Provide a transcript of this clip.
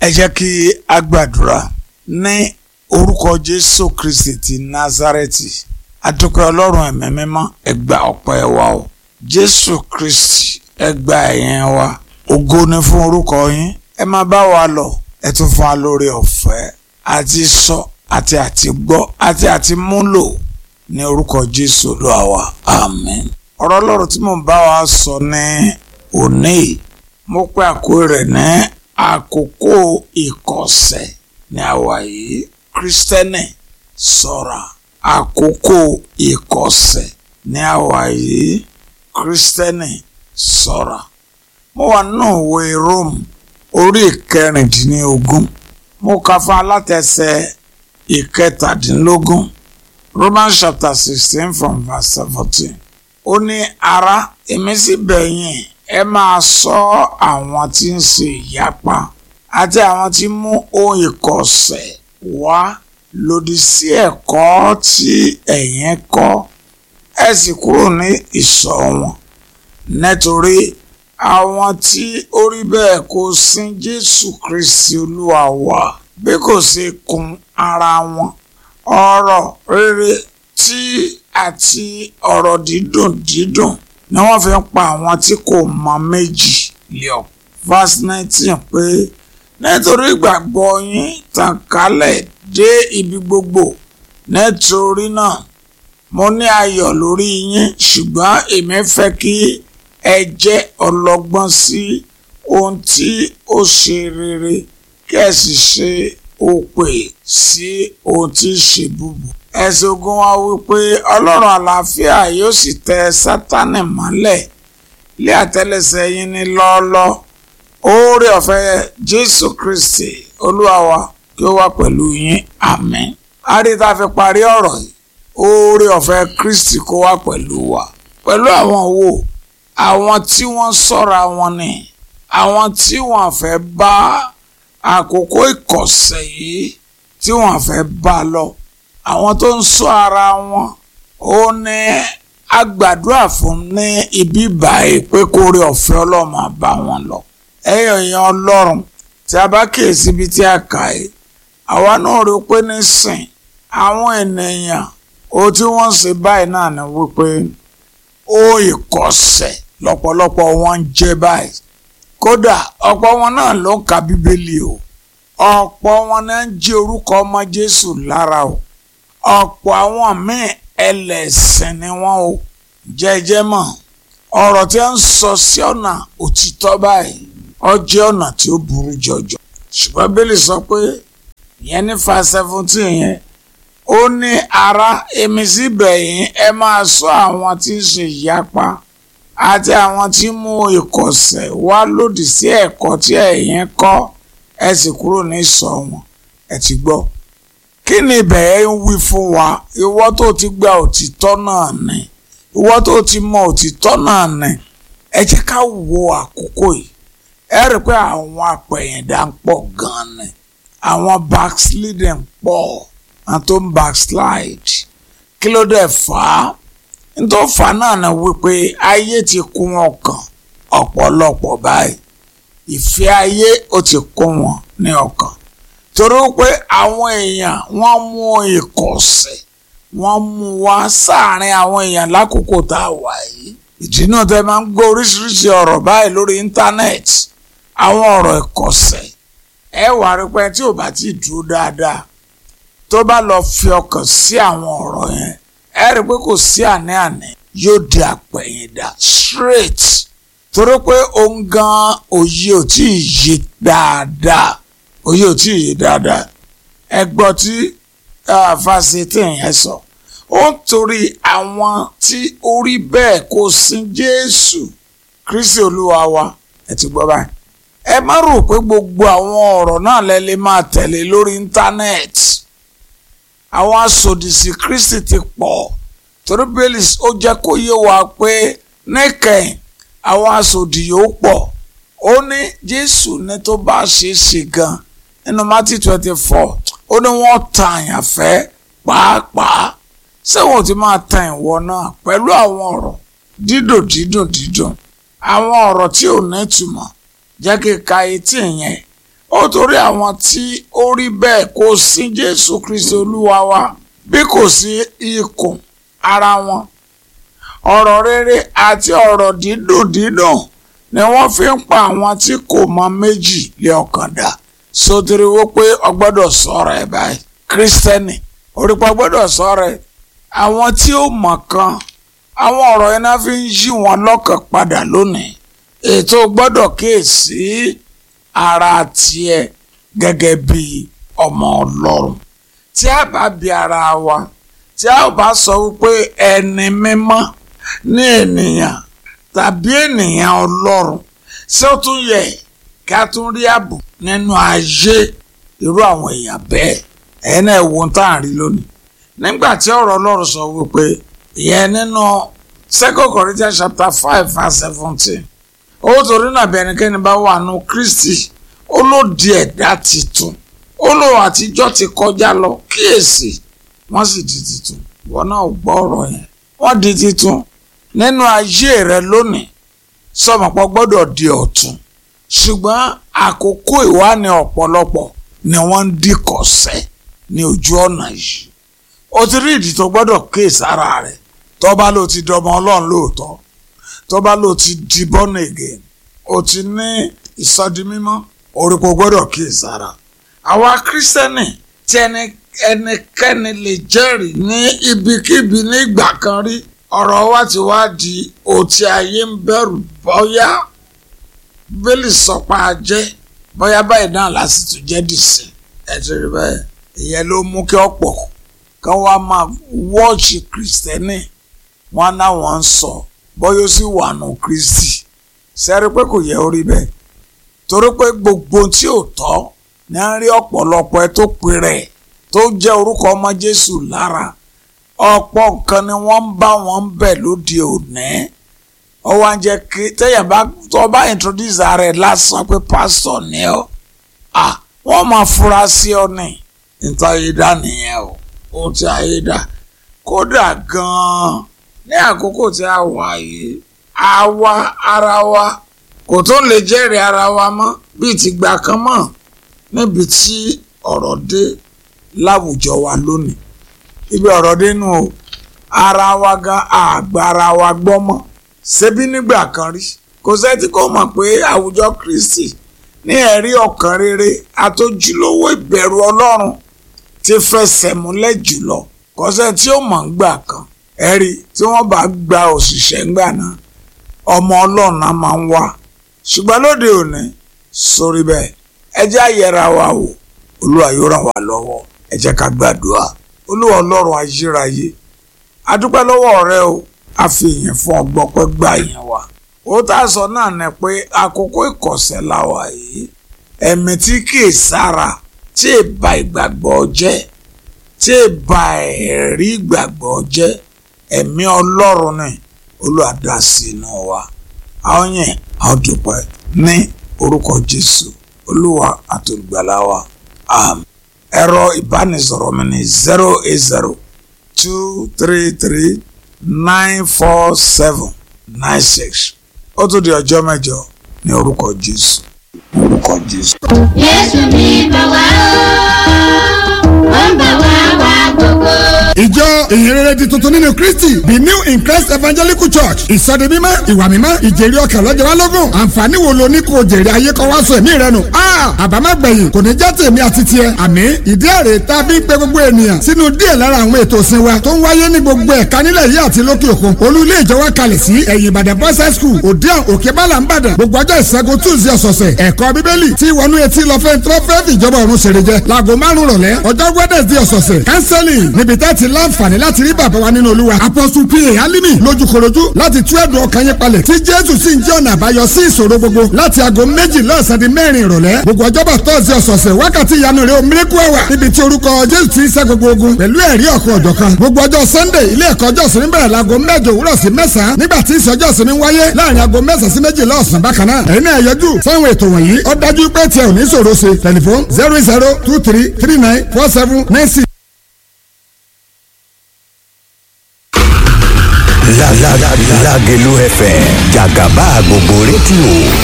ẹ jẹ́ kí a gbàdúrà ní orúkọ jésù kristi ti nazareti adúpẹ́ ọlọ́run ẹ̀mí mímọ́ ẹ gba ọpẹ́ wa o jésù kristi ẹ gba ẹ̀yìn wa ògo ni fún orúkọ yín ẹ máa bá wa lọ ẹ tún fún wa lórí ọ̀fẹ́ àti sọ àti àti gbọ́ àti àti múlò ní orúkọ jésù olúwa wa àmín ọ̀rọ̀ ọlọ́run tí mo bá wa sọ ní òní mo pè àkórí rẹ̀ ní àkókò ìkọ̀sẹ̀ ní àwa yìí kristẹni ṣọ́ra àkókò ìkọ̀sẹ̀ ní àwa yìí kristẹni ṣọ́ra mo wà nínú ìwé rome orí ìkẹrìndínlógún mo kà fún alátẹsẹ̀ ìkẹtàdínlógún romans chapter sixteen from verse seventeen ó ní ará èmi sì bẹ̀ yín ẹ máa ṣọ́ àwọn tí ń ṣe ìyapa àti àwọn tí mú ohun ìkọ̀sẹ̀ wá lòdì sí ẹ̀kọ́ tí ẹ̀yin kọ́ ẹ sì kúrò ní ìṣọ́ wọn nítorí àwọn tí ó rí bẹ́ẹ̀ kò sin Jésù Kristi Olúwa wa bí kò ṣe kun ara wọn ọ̀rọ̀ rere tí àti ọ̀rọ̀ dídùn dídùn ni wọ́n fi ń pa àwọn tí kò mọ méjì lé ọ. verse nineteen pé nítorí ìgbàgbọ́ yín tàn kálẹ̀ dé ibi gbogbo nítorí náà mo ní ayọ̀ lórí yín ṣùgbọ́n èmi fẹ́ kí ẹ jẹ́ ọlọ́gbọ́n sí ohun tí ó ṣe rere kí ẹ sì ṣe òpè sí ohun tí ń ṣe búburú ẹ̀sìn ogun wa wípé ọlọ́run àlàáfíà yóò sì tẹ sátánì mọ́lẹ̀ ilé àtẹ́lẹsẹ̀ yín ní lọ́ọ́lọ́ oore ọ̀fẹ́ jésù kristi olúwa wa kí ó wà pẹ̀lú yín àmín àríta fi parí ọ̀rọ̀ yìí oore ọ̀fẹ́ kristi kó wà pẹ̀lú wa pẹ̀lú àwọn wo àwọn tí wọ́n ṣọ́ra wọn ni àwọn tí wọ́n fẹ́ bá àkókò ìkọ̀sẹ̀ yìí tí wọ́n fẹ́ bá lọ àwọn tó ń ṣọ́ ara wọn ó ní agbàdúrà fún ní ibi báyìí pé kó rí ọ̀fẹ́ ọlọ́run bá wọn lọ ẹ̀yìn èèyàn ọlọ́run tí a bá kíyèsí ibi tí a kà é àwa náà rí pé nísìn àwọn ènìyàn ó tí wọ́n ṣe báyìí náà ni wípé ó ìkọ̀sẹ̀ lọ́pọ̀lọpọ̀ wọn ń jẹ́ báyìí kódà ọ̀pọ̀ wọn náà ló ń ka bíbélì o ọ̀pọ̀ wọn náà ń jí orúkọ ọmọ jésù lára o ọ̀pọ̀ àwọn míì ẹlẹ́sìn ni wọ́n o jẹ́jẹ́ mọ̀ ọ̀rọ̀ tí wọ́n ń sọ sí ọ̀nà òtítọ́ báyìí ó jẹ́ ọ̀nà tí ó burú jọjọ ṣùgbọ́n bílí sọ pé ìyẹn ní fa seventeen yẹn ó ní ara èmi sì bẹ̀ yín ẹ máa sọ àwọn tí ń ṣe ìyapa àti àwọn tí mú ìkọ̀sẹ̀ wá lòdì sí ẹ̀kọ́ tí ẹ̀yin kọ́ ẹ sì kúrò ní ìsọ̀ wọn ẹ ti gbọ́ kí ni ìbẹ̀rẹ̀ ń wí fún wa ìwọ tó ti gba òtítọ́ náà ni ìwọ tó ti mọ òtítọ́ náà ni ẹ jẹ́ ká wo àkókò yìí ẹ rí i pé àwọn apẹ̀yìndà ń pọ̀ gan-an ni àwọn backsliding pọ̀ àwọn tó ń backslide kí ló dé fà á nítorí fà á náà ni wípé ayé ti kún ọkàn ọ̀pọ̀lọpọ̀ báyìí ìfẹ́ ayé ó ti kún wọn ní ọkàn torí pé àwọn èèyàn wọ́n mú ìkọ̀sẹ̀ wọ́n mú wá sáàrin àwọn èèyàn lákòókò tá a wà yìí ìdí náà tẹ́ máa ń gbọ́ oríṣiríṣi ọ̀rọ̀ báyìí lórí íńtánẹ́ẹ̀tì àwọn ọ̀rọ̀ ìkọ̀sẹ̀ ẹ wà rí pé tí ò bá ti dúró dáadáa tó bá lọ fi ọkàn sí àwọn ọ̀rọ̀ yẹn ẹ rí pé kò sí àní-àní yóò di àpẹ̀yìndà straight torí pé òun gan òye ò tí ì yé dáadáa òye ò tí ì yé dáadáa ẹ gbọ́ tí fásitì yẹn sọ ó ń torí àwọn tí ó rí bẹ́ẹ̀ kò sin Jésù Kristi Olúwa wa ẹ ti gbọ́ báyìí ẹ má rò pé gbogbo àwọn ọ̀rọ̀ náà lẹ lè máa tẹ̀lé lórí íńtánẹ́ẹ̀tì àwọn asòdìsí Kristi ti pọ̀ torí bẹ́ẹ̀lì ó jẹ́ kó yé wa pé níkẹyìn àwọn asòdì yóò pọ̀ ó ní Jésù ní tó bá ṣe é ṣe gan nínú Matthew twenty four ó ní wọ́n ta àyànfẹ́ pàápàá ṣé wọn ò ti máa tan ìwọ náà pẹ̀lú àwọn ọ̀rọ̀ dídùn dídùn dídùn àwọn ọ̀rọ̀ tí ò ní ìtumọ̀ jẹ́ kí ka etí yẹn ó torí àwọn tí ó rí bẹ́ẹ̀ kò sí Jésù Kristi Olúwa wa bí kò sí ikùn ara wọn ọ̀rọ̀ rere àti ọ̀rọ̀ dídùn dídùn ni wọ́n fi ń pa àwọn tí kò mọ méjì lé ọkàn dà sotiri wo pé ọgbọ́dọ̀ sọ̀rọ̀ ẹ̀ báyìí kírísítẹ́nì orípa gbọ́dọ̀ sọ̀rọ̀ ẹ̀ àwọn tí ó mọ̀ kan àwọn ọ̀rọ̀ yẹn náà fi ń yí wọn lọ́kàn padà lónìí ètò gbọ́dọ̀ kíyèsí ara tiẹ̀ gẹ́gẹ́ bí ọmọ ọlọ́run tí a bá bi ara wa tí a bá sọ wípé ẹni mímọ́ ní ènìyàn tàbí ènìyàn ọlọ́run ṣé ó tún yẹ kí a tún rí ààbò nínú ayé irú àwọn èèyàn bẹ́ẹ̀ ẹ̀yin náà wo tá à ń rí lónìí nígbà tí ọ̀rọ̀ ọlọ́run sọ wípé ìyẹn nínú second Corinthians chapter five verse seventeen owó torí náà bí ẹnikẹ́ni bá wà nù Kristi ó ló di ẹ̀dá titun ó lò àtijọ́ ti kọjá lọ kíyèsí wọ́n sì di titun ìwọ náà gbọ́ ọ̀rọ̀ yẹn wọ́n di titun nínú ayé rẹ lónìí sọmọpọ gbọ́dọ̀ di ọ̀tun ṣùgbọ́n àkókò ìwáni ọ̀pọ̀lọpọ̀ ni wọ́n ń dìkọ̀sẹ̀ ní ojú ọ̀nà yìí o ti rí ìdí tó gbọ́dọ̀ ké sára rẹ̀ tó bá ló ti dọmọ ọlọ́run lóòótọ́ tó bá ló ti di born again o ti ní ìsọdi mímọ́ orúkọ gbọ́dọ̀ ké sára àwa kírísítẹ́nì tí ẹnikẹ́ni lè jẹ́rìí ní ibikíbi nígbà kan rí ọ̀rọ̀ wa ti wá di òtí ayé ń bẹ̀rù bọ́yá bíbélì sọpa jẹ́ bọ́yá báyìí náà lásìtò jẹ́ dìsẹ́ ẹ ti rí bẹ́ẹ̀ ìyẹn ló mú kí ọ̀pọ̀ kan wá máa wọ́ọ̀ṣì kìrìsìtẹ́nì wọn náà wọ́n ń sọ bọ́yá ó sì wà nù kristi sẹ́rí pé kò yẹ orí bẹ́ẹ̀ torí pé gbogbo tí ò tọ́ ní à ń rí ọ̀pọ̀lọpọ̀ ẹ tó pè rẹ̀ tó jẹ́ orúkọ ọmọ jésù lára ọ̀pọ̀ nǹkan ni wọ́n ń bá wọn ń bẹ̀ lóde òní ó wá ń jẹ́ kí tẹ́yà bá tó bá introduce ara ẹ̀ lásán pé pásítọ̀ ni ọ́ à wọ́n máa fura sí ọ ní níta ayédá nìyẹn o ó ti ayédá kódà gan-an ní àkókò tí a wà yìí àwa ara wa kò tó lè jẹ́rìí ara wa mọ́ bíi ti gbà kan mọ́ níbi tí ọ̀rọ̀ dé láwùjọ wa lónìí ibi ọ̀rọ̀ dénú o ara wa gan àgbà ara wa gbọ́ mọ́ ṣebí nígbà kan rí kò sẹ́tí kò mọ̀ pé àwùjọ Kristi ní ẹ̀rí ọkàn rere àtòjúlówó ìbẹ̀rù Ọlọ́run ti fẹsẹ̀ múlẹ̀ jùlọ kò sẹ́ni tí ó mọ̀ ń gbà kan ẹ̀rí tí wọ́n bá gba òṣìṣẹ́ ńgbà náà ọmọ Ọlọ́run náà máa ń wá ṣùgbọ́n lóde òní sórí bẹ́ẹ̀ ẹ jẹ́ àyẹ̀ra wa wò Olúwa yóò ràn wá lọ́wọ́ ẹ jẹ́ ká gbàdúrà olúwa ọlọ́run ayérayé adúpẹ́ lọ́wọ́ rẹ o a fi ìyẹn fún ọgbọ́n pẹ́ gbà yẹn wa ó tá a sọ náà ni pé àkókò ìkọ̀sẹ̀ la wà yìí ẹ̀mí tí kìí sára tí ì ba ìgbàgbọ́ jẹ́ tí ì ba ẹ̀rí ìgbàgbọ́ jẹ́ ẹ̀mí ọlọ́run ni olúwa dá sí inú wa àwọn yẹn àwọn dúpẹ́ ní orúkọ jésù olúwa àtolùgbàlà wa àmín ẹ̀rọ ìbánisọ̀rọ̀ mi ní zero eight zero two three three nine four seven nine six ó tún di ọjọ́ mẹ́jọ ní orúkọ Jésù orúkọ Jésù. Jésù ní bá wá ó ń bá wá wá gbogbo. ìjọ ìhìnrere di tuntun nínú kristi the new in christ evangelical church ìsọdi mímọ́ ìwà mímọ́ ìjèrè ọkàn lọ́jọ́ wa lógún àǹfààní wo lo ní kò jèrè ayé kọ́ wá sọ ẹ̀mí rẹ nù. àbámẹ́gbẹ̀yìn kò ní jẹ́ tèmi àti tiẹ̀ àmì ìdí èrè tá a fi ń pe gbogbo ènìyàn sínú díẹ̀ lára àwọn ètò ìsìn wa tó ń wáyé ní gbogbo ẹ̀ka nílẹ̀ yìí àti lókè òkun olú ilé ìjọ wa kalẹ̀ sí ẹ̀yìn ìbàdàn boys high school òdiàn òkè bálà ń bàdàn gbogbo ọjọ́ ìṣẹ́gun tuesday ọ̀sọ̀ọ̀sẹ̀ ẹ̀kọ́ bíbélì tí wọnú etí lọ fẹ́ tó fẹ́ fìjọba ọ̀run ṣèrè jẹ láago márùn rọ̀lẹ́ ọjọ́ wednesday ọ̀sọ̀ọ̀sẹ̀ counseling níbi tẹ́ ti láǹfààní láti rí bàbá wa nínú olúwa apostle pa alimi lójúkorojú láti tú ẹ̀dùn ọkàn yín palẹ̀ tí jésù sì ń jẹ́ ọ̀nà àbáyọ sí ìṣòro gbogbo láti aago méjì lọ́sàn di mẹ́rin ìrọ̀lẹ́ gbogbo ọjọ́bọ̀ tọ́sí ọ̀sọ̀ọ̀sẹ̀ wákàtí ìyanu rẹ̀ omiriku ẹ̀wà níbi tí orúkọ jésù ti ń ṣẹ́ gbogbo ogun pẹ̀lú ẹ̀rí ọ̀kan ọ̀jọ̀kan gbogbo ọjọ́ sunday ilé ẹ̀kọ́ ọjọ́ sinmi bẹ̀rẹ̀ láago mẹ́jọ òwúrọ̀ sí mẹ́sàn-án nígbà tí ìsọjọ́ sinmi wáyé láàrin aago mẹ́sàn-án sí méjìlá ọ̀sán bákan náà ẹ̀yin náà yọjú sáwọn ètò wọ̀nyí ó dájú pé tiẹ̀ ò ní ṣòro ṣe tẹlifon zero zero two three three nine four seven nine six. Lágelú FM jàgàbá gbogbo rédíò